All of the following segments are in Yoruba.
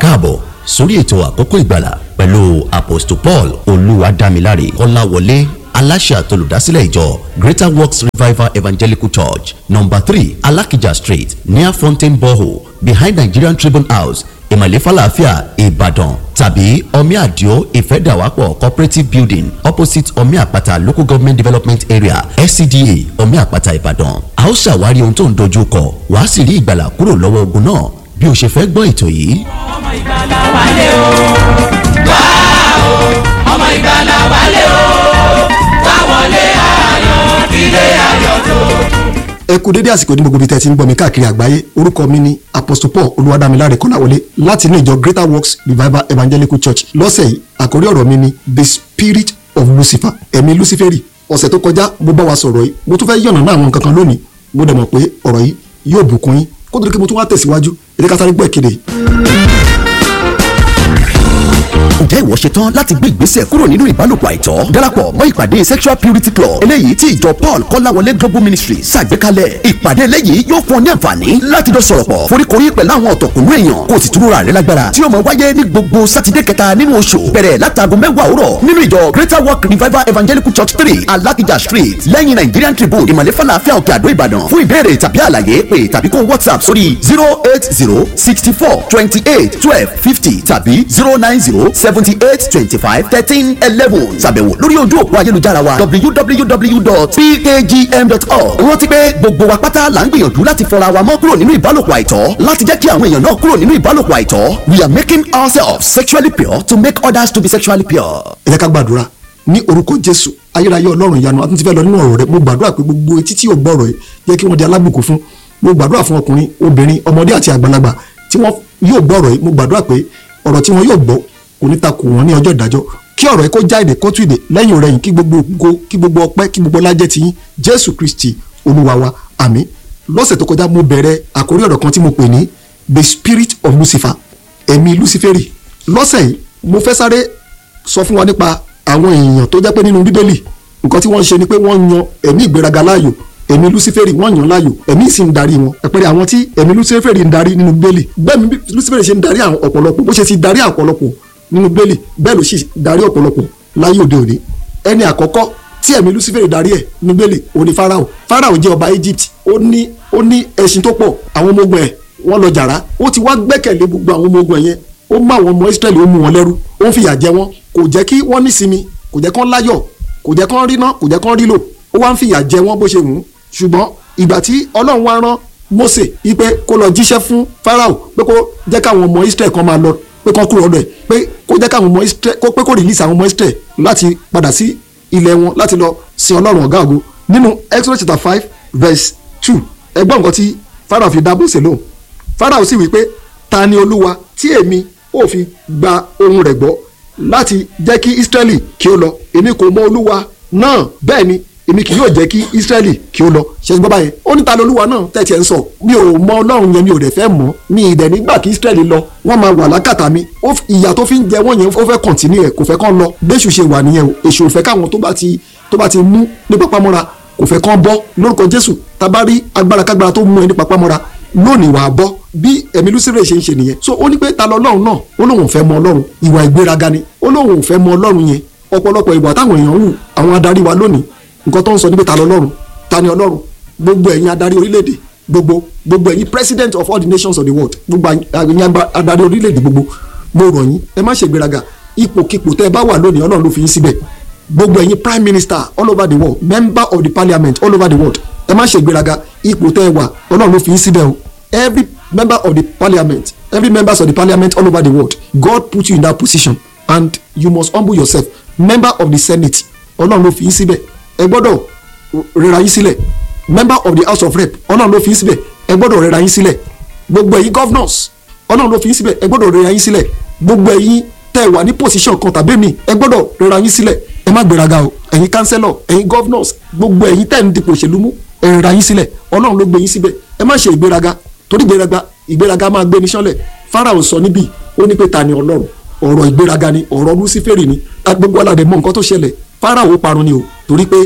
káàbọ̀ sórí ètò àkókò ìgbàlà pẹ̀lú apostle paul olúwadámiláre kọ́láwọlé aláṣẹ àtolùdásílẹ̀ ìjọ greater works revival evangelical church number three alakija street near fountain borehole behind nigerian tribune house ìmọ̀lẹ́ falafia ìbàdàn tàbí omi àdìo ìfẹ́dàwápọ̀ cooperative building opposite omi àpáta local government development area scda omi àpáta ìbàdàn a ó ṣàwárí ohun tó ń dojú kọ wàá sì rí ìgbàlà kúrò lọ́wọ́ ogun náà bí o ṣe fẹ́ gbọ́ ètò yìí. ọmọ ìgbàlà wálé o wá o ọmọ ìgbàlà wálé o wá wọlé ayọ̀ ilé ayọ̀ tó. ẹ kú dédé àsìkò ní gbogbo ibi tẹ́ ti ń gbọ́ mi káàkiri àgbáyé orúkọ mi ni apostle paul olúwadámiláre kọ́láwọlé láti inú ìjọ greater works revival evangelical church lọ́sẹ̀ yìí àkórí ọ̀rọ̀ mi ni the spirit of lucifer ẹ̀mí luciferi ọ̀sẹ̀ tó kọjá mo bá wa sọ̀rọ̀ yìí mo tún fẹ́ yànnà náà àwọn nǹkan kan lónìí mo dẹ̀ mọ̀ pé ọ̀rọ̀ yìí yóò bùkún yín kó tó di pé mo tún wá tẹ̀síwájú ẹ jẹ́ ká sáré gbọ́ ìkéde yìí. ǹjẹ́ ìwọ ṣe tán láti gbé ìgbésẹ̀ kúrò nínú ìbálòpọ̀ àìtọ́ darapọ̀ mọ́ ìpàdé sexual purity club eléyìí tí ìjọ paul kọ́láwọlé global ministry ṣàgbékalẹ̀ ìpàdé eléyìí yóò fún ọ ní àǹfààní láti jọ sọ̀rọ̀ pọ̀ foríkorí pẹ̀lú àwọn ọ̀tọ̀kùnú èèyàn kó o sì túnra rẹ lágbára tí ó máa wáyé ní gbogbo sátidé kẹta nínú oṣù bẹ̀rẹ̀ látago mẹ́wàá òwúrọ̀ nínú ìjọ greater work revival evangelical church three alakija street lẹ́yìn nigerian tribune ìmọ̀lẹ́ falafel òkè àdó ìbàdàn fún ìbéèrè tàbí àlàyé pé tàbí kó whatsapp sórí zero eight zero sixty four twenty eight twelve fifty tàbí zero nine zero seventy eight twenty five thirteen eleven ṣàbẹ̀wò lórí ojú òpó ayélujára wa www.pkgm.org rántí pé gbogbo wa pátá là ń gbìyànjú láti fọra wa mọ́ kúrò nínú ìbálòpọ̀ àìtọ́ láti jẹ́ kí àwọn èèyàn náà kúrò nínú ìbálòpọ̀ àìtọ́ we are making ourselves sexually pure to make others to be sexually pure. ẹ jẹ́ ká gbàdúrà ní orúkọ jésù ayérayé ọlọ́run ìyanu àtúntí fẹ́ lọ nínú ọ̀rọ̀ rẹ mo gbàdúrà pé gbogbo etí tí ò gbọ́ ọ̀rọ̀ yìí jẹ́ kí wọ́n di alábùkún fún mo gbàdúrà fún ọkùnrin obìnrin ọmọdé àti àgbàlagbà tí wọ́n yóò gbọ́ ọ̀rọ̀ yìí mo gbàdúrà pé ọ̀rọ̀ tí wọ́n yóò gbọ́ kò ní takò wọ́n ní ọjọ́ ìdájọ́ kí ọ̀rọ̀ yìí kó já èdè kó tú èdè lẹ́yìn rẹ̀ yìí kí gbogbo ògo kí gbogbo ọpẹ́ kí gbogbo lájẹ́ ti yín jésù kristi olúwa wa àmín lọ́sẹ̀ tó kọjá mo bẹ̀rẹ̀ àkórí ọ̀rọ̀ kan tí mo pè ní the spirit of lucifer ẹ̀mí luciferi lọ́sẹ̀ yìí mo fẹ́ sáré sọ fún wa nípa àwọn èèyàn tó jẹ́ pé nínú bíbélì nǹkan tí wọ́n ṣe ni pé wọ́n yan ẹ̀mí ìgbéraga láàyò ẹ̀mí luciferi wọ́n yàn láàyò ẹ̀mí sì ń darí wọn ẹ̀pẹ̀rẹ̀ àwọn tí ẹ̀mí luciferi ń darí nínú bíbélì bẹ́ẹ̀ ni luciferi ṣe ń darí àwọn ọ̀pọ̀lọpọ̀ bó ṣe ti darí ọ̀pọ̀lọpọ̀ nínú bíbélì bẹ́ẹ̀ ló sì darí ọ̀pọ̀lọpọ̀ láyé òde òní ẹni àkọ́kọ́ tí ẹ̀mí luciferi darí ẹ̀ nínú bíbélì òun ni farao farao jẹ́ ọba egypt ó ní ó ní ẹṣin tó pọ̀ àwọn ọmọ ogun ẹ̀ wọ́n lọ jàrá ó ti wá gbẹ́kẹ̀lé gbogbo àwọn ọmọ ogun ẹ̀ yẹn ó mú àwọn ọmọ israẹli ó mú wọn lẹ́rú ó ń fìyà jẹ wọn kò jẹ́ kí wọ́n nísinmi kò jẹ́ kán láyọ̀ kò jẹ́ kán ríná kò jẹ́ kán rílò ó wá ń fìyà jẹ wọn bó ṣe wù ú ṣùgbọ́n ìgbà tí ọlọ́run wá rán Mósè ipe kó lọ jíṣẹ́ fún Fáráò pé kó jẹ́ káwọn ọmọ Israẹli kan máa lọ pé kán kúrò ọ̀dọ̀ ẹ̀ pé kó jẹ́ káwọn ọmọ Israẹli kó pé kó release àwọn ọmọ Israẹli láti padà sí ilẹ̀ wọn láti lọ sin ọlọ́run ọ̀gá ògo nínú Exodus chapter five verse two ẹgbọ́n nǹkan tí Fáráò fi dá Mósè lóhùn Fáráò sì wí pé ta ni Olúwa tí èmi ò fi gba ohùn rẹ̀ gbọ́ láti jẹ́ kí Israẹli kí ó lọ èmi kò mọ Olúwa náà bẹ́ẹ̀ ni èmi kì yóò jẹ́ kí Israẹli kí ó lọ ṣe gbọ́ báyẹn ó ní ta lolúwa náà tẹ̀tí ẹ̀ ń sọ mi ò mọ ọlọ́run yẹn mi ò dẹ̀ fẹ́ mọ̀ mi ì dẹ̀ nígbà kí Israẹli lọ wọ́n máa wà lákàtà mi ìyà tó fi ń jẹ wọ́n yẹn ó fẹ́ kọ̀ntínú ẹ̀ kò fẹ́ kán lọ bẹ́sù ṣe wà nìyẹn o èṣù ò fẹ́ káwọn tó bá ti tó bá ti mú ní pápámọ́ra kò fẹ́ kán bọ́ lórúkọ Jésù tá rí agbára kágbára tó mú ẹ ní pápámọ́ra lónìí wàá bọ́ bí ẹ̀mí lucifere ṣe ń ṣe nìyẹn so ó ní pé ta lọ ọlọ́run náà ó lóun ò fẹ́ mọ ọlọ́run ìwà ìgbéraga ni ó lóun ò fẹ́ mọ ọlọ́run yẹn ọ̀pọ̀lọpọ̀ ìwà táwọn èèyàn hù àwọn adarí wa lónìí nǹkan tó ń sọ ní pé ta lọ ọlọ́run ta ni ọlọ́run gbogbo ẹ̀yin adarí orílẹ̀-èdè gbogbo gbogbo ẹ̀yin president of all the nations of the world gbogbo ẹ̀yin adarí orílẹ̀-èdè gbogbo mo rọ̀ yín ẹ má ṣe ìgbéraga ipòkipò tẹ́ ẹ bá wà lónìí ọlọ́run ló fi yín síbẹ̀ gbogbo ẹ̀yin prime minister all over the world member of the parliament all over the world ẹ má ṣe ìgbéraga ipò tẹ́ ẹ wà ọlọ́run ló fi yín síbẹ̀ o every member of the parliament every members of the parliament all over the world God put you in that position and you must humble yourself member of the senate ọlọ́run ló fi yín síbẹ̀ ẹ gbọ́dọ̀ rẹra yín sílẹ̀ member of the house of rep ọlọ́run ló fi yín síbẹ̀ ẹ gbọ́dọ̀ rẹra yín sílẹ̀ gbogbo ẹ̀yin governors ọlọ́run ló fi yín síbẹ̀ ẹ gbọ́dọ̀ rẹra yín sílẹ̀ gbogbo ẹ̀yin tẹ́ ẹ wà ní position kan tàbí mi ẹ gbọ́dọ̀ rẹra yín sílẹ̀ ẹ má gbéraga o ẹ̀yin councillor ẹ̀yin governors gbogbo ẹ̀yin tẹ́ ẹ ń dipò òṣèlú mú ẹ rẹra yín sílẹ̀ ọlọ́run ló gbé yín síbẹ̀ ẹ má ṣe ìgbéraga torí ìgbéraga ìgbéraga máa gbé ní sánlẹ̀ Fáráò sọ níbí ó ní pé ta ni ọlọ́run ọ̀rọ̀ ìgbéraga ni ọ̀rọ̀ luciferi ni gbogbo aládé mọ nǹkan tó ṣẹlẹ̀ Fáráò parun ni o torí pé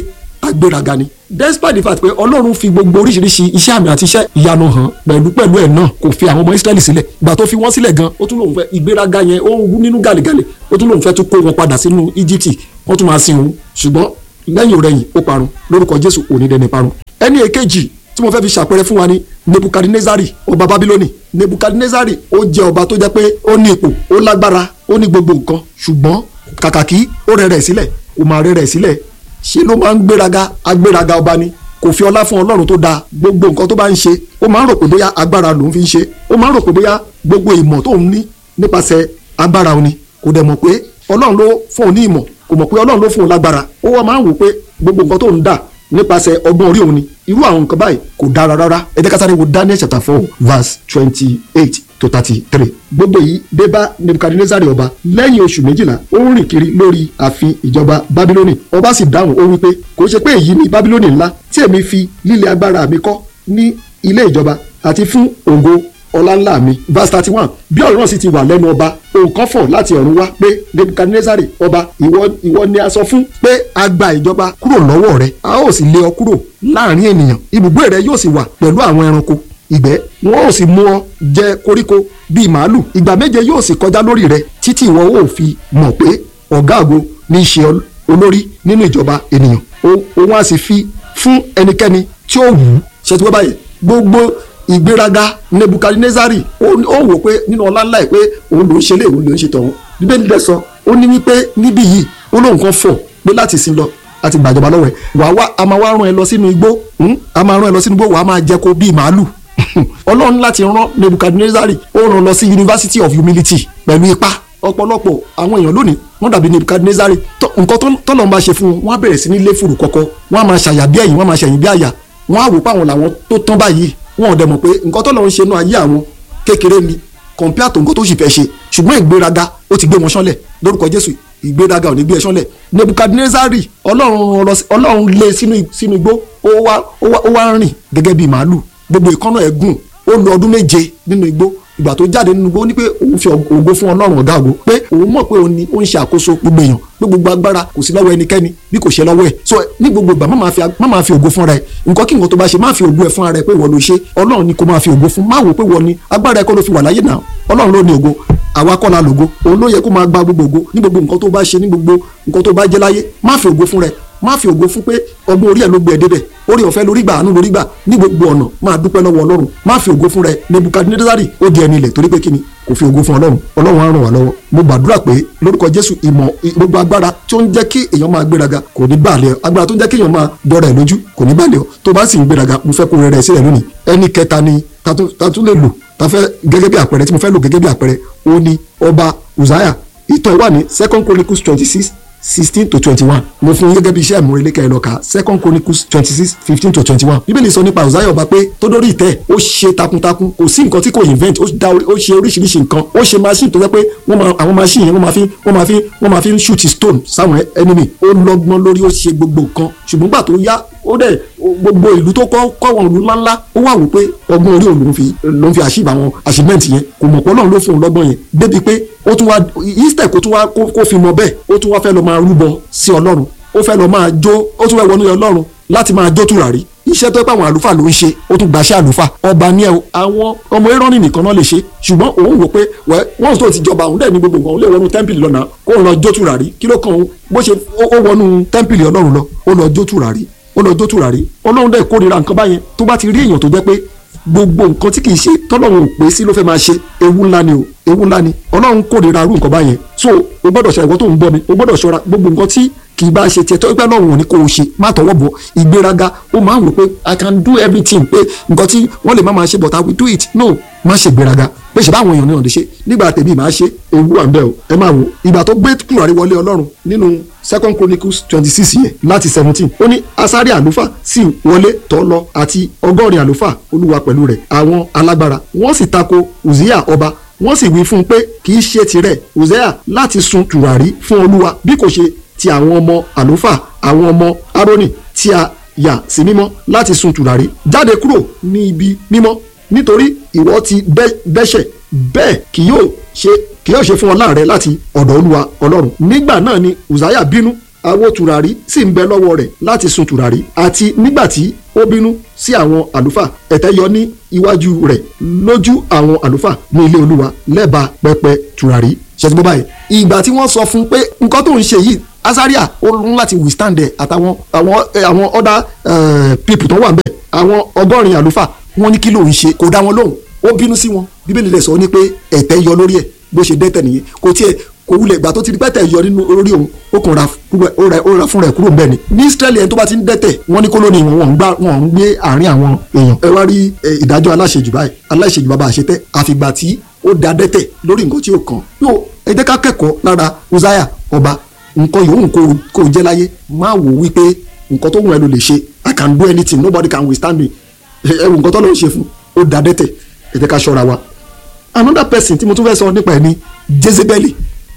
agbéraga ni despite the fact pé ọlọ́run fi gbogbo oríṣiríṣi iṣẹ́ àmì àti iṣẹ́ ìyanu hàn pẹ̀lú pẹ̀lú ẹ̀ náà kò fi àwọn ọmọ israẹli sílẹ̀ ìgbà tó fi wọ́n sílẹ̀ gan ó tún lòun fẹ́ ìgbéraga yẹn ó ń wú nínú gàlẹ́gàlẹ́ ó tún lòun fẹ́ tún kó wọn padà sínú egypt wọ́n tún máa sin òun ṣùgbọ́n lẹ́yìn òrẹ́yìn ó parun lórúkọ jésù òní dẹni parun ẹni èkejì tí mo fẹ́ fi ṣàpẹẹrẹ fún wa ni nebukadnezari ọba babiloni nebukadnezari ó jẹ́ ọba tó jẹ́ pé ó ní ipò ó lágbára ó ní gbogbo nǹkan ṣùgbọ́n kàkà kí ó rẹ̀ rẹ̀ sílẹ̀ kò máa rẹ̀ rẹ̀ sílẹ̀ ṣe ló máa ń gbéraga agbéraga ọba ni kò fi ọlá fún ọlọ́run tó dáa gbogbo nǹkan tó bá ń ṣe ó máa ń rò pé bóyá agbára lòun fi ń ṣe ó máa ń rò pé bóyá gbogbo ìmọ̀ tó ń ní nípasẹ̀ agbára òun ni kò dẹ̀ mọ̀ pé ọlọ́run ló fún òun ní ìmọ̀ kò mọ̀ pé ọlọ́run ló fún òun lágbára ó wá máa ń wò pé gbogbo nǹkan tó ń dà nípasẹ̀ ọgbọ́n orí òun ni irú àwọn nǹkan báyìí kò dára rárá ẹ jẹ́ ká sáré wo Daniel chapter four verse twenty eight to thirty three gbogbo yìí dé bá Nebukadnezari ọba lẹ́yìn oṣù méjìlá ó ń rìn kiri lórí ààfin ìjọba Bábílónì ọba sì dáhùn ó wí pé kò ṣe pé èyí ni Bábílónì ńlá tí èmi fi líle agbára mi kọ́ ní ilé ìjọba àti fún ògo ọlá ńlá mi verse thirty one bí ọ̀rọ̀ náà sì ti wà lẹ́nu ọba òǹkan fọ̀ láti ọ̀run wá pé Nebukadnezari ọba ìwọ ìwọ ni a sọ fún pé a gba ìjọba kúrò lọ́wọ́ rẹ a ó sì lé ọ kúrò láàrin ènìyàn ibùgbé rẹ yóò sì wà pẹ̀lú àwọn ẹranko ìgbẹ́ wọn ò sì mú ọ jẹ koríko bíi màálù ìgbà méje yóò sì kọjá lórí rẹ títí ìwọ ò fi mọ̀ pé ọ̀gá àgbo ní í ṣe olórí nínú ìjọba ènìyàn òun á sì fi fún ẹnikẹ́ni tí ó wù ú ṣètò báyìí gbogbo ìgbéraga nebukadnezari ó wò pé nínú ọlá ńlá ẹ pé òun ló ń ṣe lé òun ló ń ṣe tọ̀hún bíbélì dẹ̀ sọ ó ní wípé níbí yìí ó lóun kan fọ̀ pé láti sin lọ láti gbàjọba lọ́wọ́ ẹ̀ wà wá a máa wá rán ẹ lọ sínú igbó a máa rán ẹ lọ sínú igbó wà á máa jẹ kó bíi màálù ọlọ́run láti rán nebukadnezari ó rán lọ sí university of humility pẹ̀lú ipá ọ̀pọ̀lọpọ̀ àwọn èèyàn lónìí wọ́n dàbí nebukadnezari nǹkan tọ́lọ́ máa ṣe fún wọn wọ́n á bẹ̀rẹ̀ sí ní lé fùrù kọ̀kọ̀ wọ́n á máa ṣàyà bí ẹ̀yìn wọ́n á máa ṣẹ̀yìn bí àyà wọ́n á wò pé àwọn làwọn tó tán báyìí wọn ò dẹ̀ mọ̀ pé nǹkan tọ́lọ́ ń ṣe náà ayé àwọn kékeré ni compare tó nǹkan tó sì fẹ́ ṣe ṣùgbọ́n ìgbéraga ó ti gbé wọn ṣánlẹ̀ lórúkọ Jésù ìgbéraga ò ní gbé ẹ ṣánlẹ̀ Nebukadnezari ọlọ́run lé sínú igbó ó wá rìn gẹ́gẹ́ bíi màálù gbogbo ìkọ́nà ẹ̀ gùn ó lo ọdún méje nínú igbó ìgbà tó jáde nínú igbó ó ní pé òun fi ògo fún ọlọ́run ọ̀gá ògo pé òun mọ̀ pé òun ni ó ń ṣe àkóso gbogbo èèyàn pé gbogbo agbára kò sí lọ́wọ́ ẹnikẹ́ni bí kò ṣe lọ́wọ́ ẹ̀ so ní gbogbo ìgbà má máa fi ògo fúnra ẹ̀ nǹkan kí nǹkan tó bá ṣe má fi ògo ẹ̀ fúnra ẹ̀ pé ìwọ ló ṣe ọlọ́run ni kò máa fi ògo fún má wò pé wọ ni agbára ẹ̀ kọ́ ló fi wà láyé náà ọlọ́run ló ní ògo àwa kọ́ la lògo òun ló yẹ kó máa gba gbogbo ògo ní gbogbo nǹkan tó bá ṣe ní gbogbo nǹkan tó bá jẹ́ láyé má fi ògo fúnra ẹ̀ má fi ògo fún pé ọgbọ́n orí ẹ̀ ló gbé ẹ débẹ̀ orí ọ̀fẹ́ lórí gbà àánú lórí gbà ní gbogbo ọ̀nà máa dúpẹ́ lọ́wọ́ ọlọ́run má fi ògo fún rẹ Nebukadnezari ó di ẹni ilẹ̀ torí pé kíni kò fi ògo fún ọlọ́run ọlọ́run á ràn wá lọ́wọ́ mo gbàdúrà pé lórúkọ Jésù ìmọ̀ gbogbo agbára tó ń jẹ́ kí èèyàn máa gbéraga kò ní bàlẹ̀ ọ agbára tó ń jẹ́ kí èèyàn máa dọ́ra ẹ̀ lójú kò ní bàlẹ̀ ọ tó bá sì ń gbéraga mo fẹ́ kó rẹ̀ rẹ̀ sílẹ̀ lónìí ẹni kẹta ni ta tún lè lò ta fẹ́ gẹ́gẹ́ bí àpẹẹrẹ tí mo fẹ́ lò gẹ́gẹ́ bí àpẹẹrẹ ó ní ọba Uzziah ìtàn wà ní Second Chronicles twenty six sixteen to twenty-one mo fún yín gẹ́gẹ́ bí iṣẹ́ ìmúrelé kẹ́ ẹ lọ kà second chronicles twenty-six fifteen to twenty-one bíbélì sọ nípa Uzziah ọba pé tó dórí ìtẹ́ ó ṣe takuntakun kò sí nǹkan tí kò invent ó dá ó ṣe oríṣiríṣi nǹkan ó ṣe machine tó jẹ́ pé wọ́n máa àwọn machine yẹn wọ́n máa fi wọ́n máa fi wọ́n máa fi ń shoot stone sáwọn enemy ó lọ́gbọ́n lórí ó ṣe gbogbo nǹkan ṣùgbọ́n gbà tó yá ó dẹ̀ gbogbo ìlú tó kọ́ kọ́ wọn ìlú ńláńlá ó wà wò pé ọgbọ́n orí òun ló ń fi ló ń fi àṣìbà àwọn achievement yẹn kò mọ̀ pọ́ náà ló fún un lọ́gbọ́n yẹn débi pé ó tún wá instead kó tún wá kó fi mọ bẹ́ẹ̀ ó tún wá fẹ́ lọ máa rúbọ sí ọlọ́run ó fẹ́ lọ máa jó ó tún fẹ́ wọnú ọlọ́run láti máa jó tùràrí iṣẹ́ tó pé àwọn àlùfáà ló ń ṣe ó tún gbàṣẹ́ àlùfáà ọba ní ẹ àwọn ọmọ Érónì nìkan náà lè ṣe ṣùgbọ́n òun wò pé wọ́n tó ti jọba òun dẹ̀ ní gbogbo nǹkan òun lè wọnú tẹ́ḿpìlì lọ́nà kó lọ jó tùràrí kí ló kàn ó bó ṣe ó wọnú tẹ́ḿpìlì ọlọ́run lọ ó lọ jó tùràrí ó lọ jó tùràrí ọlọ́run dẹ̀ kórìíra nǹkan báyẹn tó bá ti rí èèyàn tó jẹ́ pé gbogbo nǹkan tí kìí ṣe tọ́lọ́run ò pé sí ló fẹ́ máa ṣe ewu ńlá ni o ewu ńlá ni ọlọ́run kórìíra irú nǹkan báyẹn so o gbọ́dọ̀ ṣe àìwọ́ tó ń bọ́ mi o gbọ́dọ̀ ṣọ́ra gbogbo nǹkan tí kì í bá ṣe tiẹ̀ tó pẹ́ lọ́run ò ní kó o ṣe má tọwọ́ bọ̀ ìgbéraga ó máa ń wò pé i can do everything pé nǹkan tí wọ́n lè má máa ṣe but i will do it no má ṣe gbéraga pé ṣe báwọn èèyàn ní ọ̀dẹ ṣe nígbà tèmi máa ṣe ewu à ń bẹ̀ o ẹ máa wò ìgbà tó gbé tùràrí wọlé ọlọ́run nínú second chronicles twenty six yẹn láti seventeen ó ní asari àlùfáà sì wọlé tọ́ lọ àti ọgọ́rin àlùfáà olúwa pẹ̀lú rẹ̀ àwọn alágbára wọ́n sì tako uzziah ọba wọ́n sì wí fún un pé kì í ṣe tirẹ̀ uzziah láti sun tùràrí fún olúwa bí kò ṣe ti àwọn ọmọ àlùfáà àwọn ọmọ aaroni tí a yà sí mímọ́ láti sun tùràrí jáde kúrò ní ibi mímọ́ nítorí ìwọ ti dẹ́ṣẹ̀ bẹ́ẹ̀ kì yóò ṣe kì yóò ṣe fún ọ láàrẹ láti ọ̀dọ̀ olúwa ọlọ́run nígbà náà ni uzziah bínú àwo tùràrí sì ń bẹ lọ́wọ́ rẹ̀ láti sun tùràrí àti nígbà tí ó bínú sí àwọn àlùfáà ẹ̀tẹ́ yọ ní iwájú rẹ̀ lójú àwọn àlùfáà ní ilé olúwa lẹ́bàá pẹpẹ tùràrí ṣètò bó báyìí ìgbà tí wọ́n sọ fún un pé nǹkan tó ń ṣe yìí azaria ó ń láti withstand ẹ̀ àtàwọn àwọn eh, àwọn other eh, people tó wà ń bẹ̀ àwọn ọgọ́rin àlùfáà wọ́n ní kí ló ń ṣe kò dá wọn lóhùn ó bínú sí wọn bíbélì lè sọ ní pé ẹ̀tẹ́ yọ lórí ẹ̀ bó ṣe dẹ́tẹ̀ nìyẹn kò tiẹ̀ kò wulẹ̀ ìgbà tó ti di pẹ́tẹ́ yọ nínú orí òun ó kàn ra kúrò- ó ra ó ra fúnra ẹ̀ kúrò bẹ́ẹ̀ ni ní Ísírẹ́lì ẹni tó bá ti ń dẹ́tẹ̀ wọ́n ní kólónì wọn wọ́n ń gbá wọ́n ń gbé àárín àwọn èèyàn ẹ wá rí eh, ìdájọ́ aláṣejù báyìí aláṣejù bàbá àṣetẹ́ àfìgbà tí ó da dẹ́tẹ̀ lórí nǹkan tí ó kàn yóò ẹ jẹ́ ká kẹ́kọ̀ọ́ lára Uzziah ọba nǹkan yòówù kó kó jẹ́ láyé má wò wípé nǹkan tó wù ẹ́ ló lè ṣe I can do anything nobody can withstand me ẹ wò nǹkan tó lọ́ọ́ ṣe fún ó da dẹ́tẹ̀ ẹ jẹ́ ká ṣọ́ra wa another person tí mo tún fẹ́ sọ nípa ẹ̀ ni Jezebeli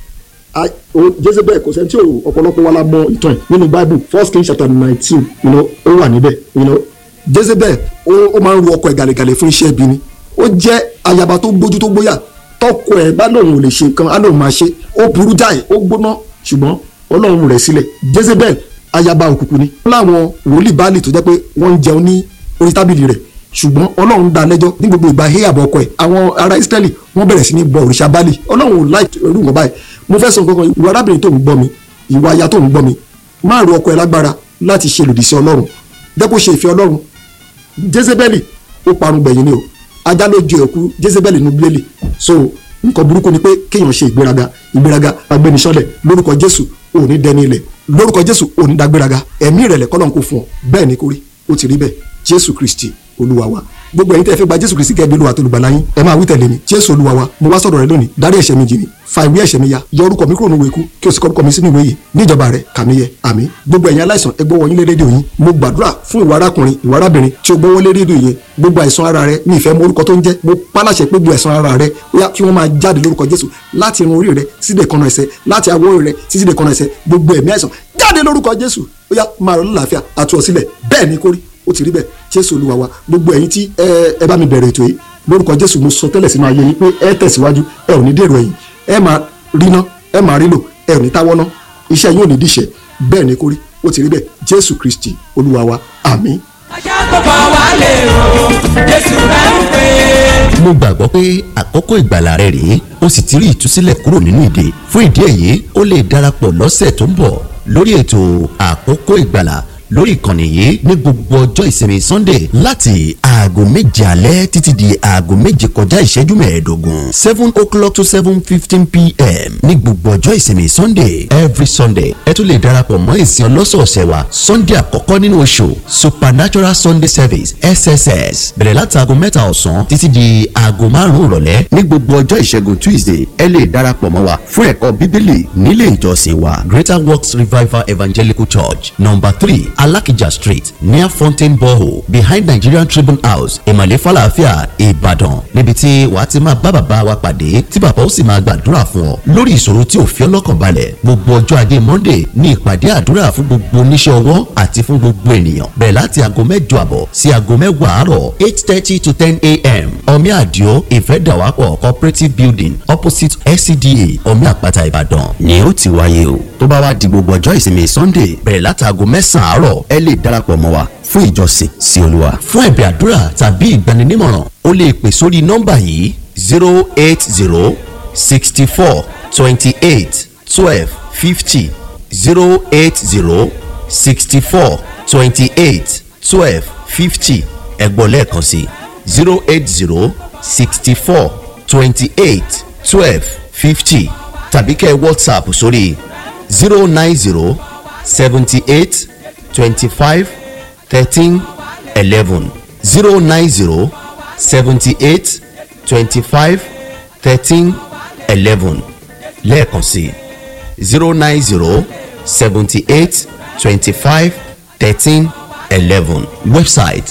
I- o- Jezebel kò sẹ́ni tí ò ọ̀pọ̀lọpọ̀ wa la mọ ìtàn ẹ̀ nínú Bible First Kings chapter nineteen you know, ó wà níbẹ̀ you know. Jezebel ó ó máa ń ru ọkọ ẹ̀ gàlẹ́gàlẹ́ fún iṣẹ́ ibi ni ó jẹ́ ayaba tó gbójú tó gbóyà tọkọ ẹ̀ bá lóun ò lè ṣe nǹkan á lóun máa ṣe ó burú jáì ó gbóná ṣùgbọ́n Ọlọ́run rẹ̀ sílẹ̀ Jezebel ayaba òkùnkùn ni láwọn wòlíì báàlì tó jẹ́ pé wọ́n ń jẹun ní orí tábìlì rẹ̀ ṣùgbọ́n ọlọ́run dá lẹ́jọ́ ní gbogbo ìgbà híyàbọ̀ ọkọ ẹ̀ àwọn ará israẹli wọ́n bẹ̀rẹ̀ sí ní bọ òrìṣà báàlì ọlọ́run ò láì rú nǹkan báyìí mo fẹ́ sọ nǹkan kan ìwà arábìnrin tó ń gbọ́ mi ìwà aya tó ń gbọ́ mi má ru ọkọ ẹ̀ lágbára láti ṣe lòdì sí ọlọ́run dẹ́kun ṣe ìfẹ́ ọlọ́run jezebeli ó parun gbẹ̀yìn ni o ajá ló ju ẹ̀kú jezebeli nínú bíbélì so nǹkan burúkú ni pé kéèyàn ṣe ìgbéraga ìgbéraga agbẹnisọ́lẹ̀ lórúkọ jésù ò ní dẹni ilẹ̀ lórúkọ jésù ò ní dágbéraga ẹ̀mí ìrẹ̀lẹ̀ kọ́lọ́n kò fún ọ bẹ́ẹ̀ ni kò rí ó ti rí bẹ́ẹ̀ jésù kristi olúwa wa gbogbo ẹ̀yin tẹ́ fẹ́ gba jésù kristi gẹ́gẹ́ bí olúwa tó lùgbàlà yín ẹ máa wí tẹ̀lé mi jésù olúwa wa mo wá sọ̀rọ̀ rẹ lónìí dárí ẹ̀ṣẹ̀ mi jì mí fa ìwé ẹ̀ṣẹ̀ mi ya yọ orúkọ mi kúrò nínú ìwé ikú kí o sì kọ orúkọ mi sínú ìwé yìí níjọba rẹ kà mí yẹ àmín gbogbo ẹ̀yin aláìsàn ẹ gbọ́ wọ̀nyí lé rédíò yín mo gbàdúrà fún ìwà arákùnrin ìwà arábìnrin tí o gbọ́wọ́ lé rédíò yẹn gbogbo àìsàn ara rẹ ní ìfẹ́ mọ orúkọ tó ń jẹ́ mo pálàṣẹ pé gbogbo àìsàn ara rẹ ó yá kí wọ́n máa jáde lórúkọ jésù láti irun orí rẹ títí dé kọ́nà ẹsẹ̀ láti awọ orí rẹ títí dé kọ́nà ẹsẹ̀ gbogbo ẹ̀mí àìsàn jáde lórúkọ jésù ó yá máa rọ lálàáfíà àtúọ̀ sílẹ̀ bẹ́ẹ̀ ni kórí ó ti rí bẹ́ẹ̀ jésù olúwa wa gbogbo ẹ̀yin tí ẹ ẹ bá mi bẹ̀rẹ̀ ètò yìí lórúkọ jésù mo sọ tẹ́lẹ̀ sínú ayé yín pé ẹ tẹ̀síwájú ẹ ò ní dèrò ẹ̀yìn ẹ máa ríná ẹ máa rílò ẹ ò ní táwọ́ ná iṣẹ́ yín ò ní díṣẹ́ bẹ́ẹ̀ ni kórí ó ti rí bẹ́ẹ̀ jésù kristi olúwa wa àmín. ajá tó bá wà lè o jésù rẹ̀ ń pè é. mo gbàgbọ́ pé àkókò ìgbàlà rẹ rèé o sì ti rí ìtúsílẹ̀ kúrò nínú ìdè fún ìdí èyí o lè darapọ̀ lọ́sẹ̀ tó ń bọ̀ lórí ètò àkókò ìgbàlà lórí ìkànnì yìí ní gbogbo ọjọ́ ìsinmi sunday láti aago méje alẹ́ títí di aago méje kọjá ìṣẹ́jú mẹ́ẹ̀ẹ́dógún seven o'clock to seven fifteen pm ní gbogbo ọjọ́ ìsinmi sunday every sunday ẹ tún lè darapọ̀ mọ́ ìsìn ọlọ́sọ̀ọ̀sẹ̀ wa sunday àkọ́kọ́ nínú oṣù supernatural sunday service sss bẹ̀rẹ̀ láti aago mẹ́ta ọ̀sán títí di aago márùn-ún ìrọ̀lẹ́ ní gbogbo ọjọ́ ìṣẹ́gun tuesday ẹ lè darapọ̀ mọ́ wa fún ẹ̀kọ́ bíbélì nílé ìjọsìn wa greater works revival evangelical church number three alakija street near fountain borehole behind nigerian tribune house ìmọ̀lẹ́ falafia ìbàdàn níbi tí wàá ti máa bá bàbá wa pàdé tí bàbá ó sì máa gbàdúrà fún ọ lórí ìṣòro tí ò fi ọ́ lọ́kàn balẹ̀ gbogbo ọjọ́ ajé monday ní ìpàdé àdúrà fún gbogbo oníṣẹ́ ọwọ́ àti fún gbogbo ènìyàn bẹ̀rẹ̀ láti aago mẹ́jọ àbọ̀ sí aago mẹ́wàá àárọ̀ eight thirty to ten a.m. omi àdìo ìfẹ́dàwápọ̀ cooperative building opposite scda omi àpáta ìbàdàn ni ó ti wáyé o tó bá wá di gbogbo ọjọ́ ìsinmi sunday bẹ̀rẹ̀ láti aago mẹ́sàn-án àárọ̀ ẹ lè darapọ̀ mọ́ wa fún ìjọsìn sí olúwa. fún ẹ̀bẹ̀ àdúrà tàbí ìgbaninímọ̀ràn o lè pè sórí nọ́mbà yìí zero eight zero sixty four twenty eight twelve fifty zero eight zero sixty four twenty eight twelve fifty ẹ̀gbọ́n lẹ́ẹ̀kan sí zero eight zero sixty four twenty eight twelve fifty tàbí kẹ́ ẹ whatsapp sórí zero nine zero seventy eight twenty five thirteen eleven zero nine zero seventy eight twenty five thirteen eleven lẹ́ẹ̀kan sí zero nine zero seventy eight twenty five thirteen eleven website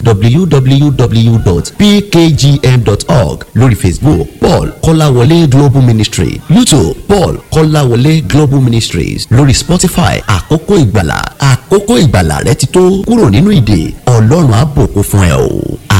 www.pkgm.org lórí facebook paul kọ́láwọlé global ministry youtube paul kọ́láwọlé global ministries lórí spotify àkókò ìgbàlà àkókò ìgbàlà rẹ ti tó kúrò nínú ìdè ọlọ́run á bùkún fún ẹ o.